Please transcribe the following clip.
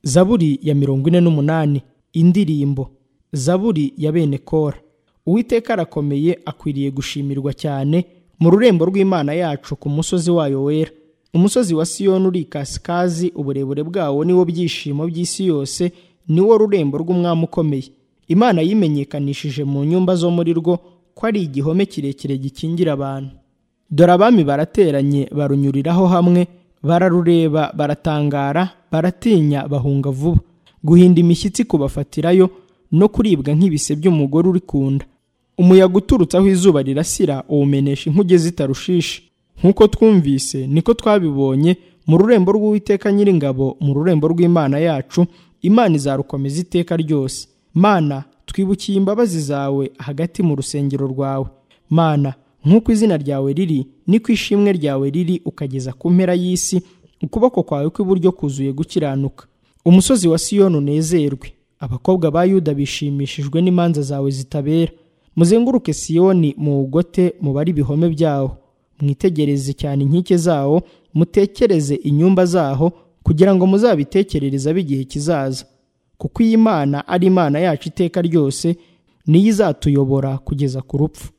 zaburi ya mirongo ine n'umunani indirimbo zaburi ya bene kora uwiteka arakomeye akwiriye gushimirwa cyane mu rurembo rw'imana yacu ku musozi wayo wera umusozi wa siyoni uri ikasikazi uburebure bwawo niwo byishimo by'isi yose niwo rurembo rw'umwami ukomeye imana yimenyekanishije mu nyumba zo muri rwo ko ari igihome kirekire gikingira abantu dore abami barateranye barunyuriraho hamwe bararureba baratangara baratinya bahunga vuba guhinda imishyitsi kubafatirayo no kuribwa nk'ibise by'umugore uri ku nda umuyaga uturutse aho izuba rirasira uwumenesha inkuge zitarushishe nk'uko twumvise niko twabibonye mu rurembo rw'uwiteka nyiringabo mu rurembo rw'imana yacu imana izarukomeza iteka ryose mana twibukiye imbabazi zawe hagati mu rusengero rwawe mana nk'uko izina ryawe riri niko ishimwe ryawe riri ukageza ku mpera y'isi ukuboko kwawe kw'iburyo kuzuye gukiranuka umusozi wa siyoni unezerwe abakobwa ba yuda bishimishijwe n'imanza zawe zitabera muzenguruke siyoni muwugote mubare ibihome byawo mwitegereze cyane inkike zawo mutekereze inyumba zaho kugira ngo muzabitekerereze ab'igihe kizaza kuko iyi mana ari imana yacu iteka ryose niyo izatuyobora kugeza ku rupfu